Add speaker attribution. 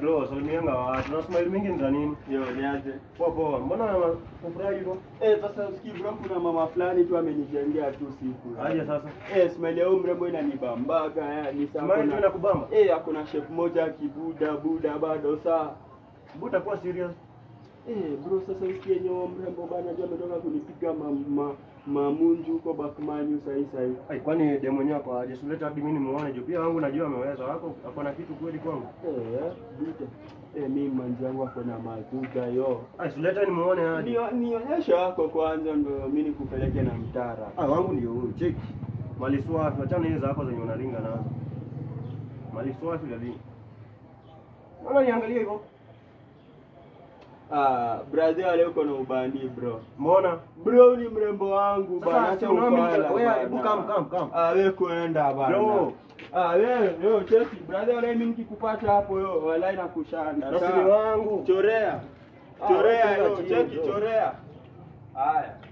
Speaker 1: bro, salimianga watu. Na smile mingi ni za nini?
Speaker 2: Yo, niaje?
Speaker 1: Poa poa. Mbona kufurahi hivyo?
Speaker 2: Eh, sasa usikii bro, kuna mama fulani tu amenijengea tu siku.
Speaker 1: Aje sasa.
Speaker 2: Eh, smile ya huyu mrembo inanibambaga yani
Speaker 1: Smile
Speaker 2: sasa.
Speaker 1: tu inakubamba?
Speaker 2: Eh, akuna chef moja kibuda buda bado saa.
Speaker 1: Buta kuwa serious.
Speaker 2: Eh, bro sasa usikie nyo mrembo bana ndio ametoka kunipiga ma, ma, mamunju huko Bakmanyu sahi sahi.
Speaker 1: Ai, kwani demo mwenyewe kwa aje suleta hadi mimi nimuone juu pia wangu najua ameweza. Wako ako na kitu kweli kwangu.
Speaker 2: Eh, buda. Eh, mimi manzi yangu ako na mazuga yo.
Speaker 1: Ai, suleta nimuone hadi.
Speaker 2: Nio- Nionyeshe wako kwanza ndo mimi nikupeleke na mtara.
Speaker 1: Ah, wangu ndio huyu. Cheki. Mali swafi, achana hizo zako zenye unaringa nazo. Mali swafi lali. Mbona niangalie hivyo?
Speaker 2: Ah, brother leo uko na ubani bro.
Speaker 1: Mbona?
Speaker 2: Bro ni mrembo wangu bana,
Speaker 1: Sasa
Speaker 2: acha
Speaker 1: si unaona
Speaker 2: ufala
Speaker 1: wewe
Speaker 2: bana.
Speaker 1: hebu kam kam kam.
Speaker 2: Ah, wewe kuenda bana.
Speaker 1: Bro.
Speaker 2: Ah, wewe yo cheki brother wala mimi nikikupata hapo yo wala inakushanda.
Speaker 1: Nasiri
Speaker 2: Sawa?
Speaker 1: wangu.
Speaker 2: Chorea.
Speaker 1: Ah,
Speaker 2: Chorea
Speaker 1: wewe
Speaker 2: yo
Speaker 1: chini,
Speaker 2: cheki
Speaker 1: bro.
Speaker 2: chorea. Haya.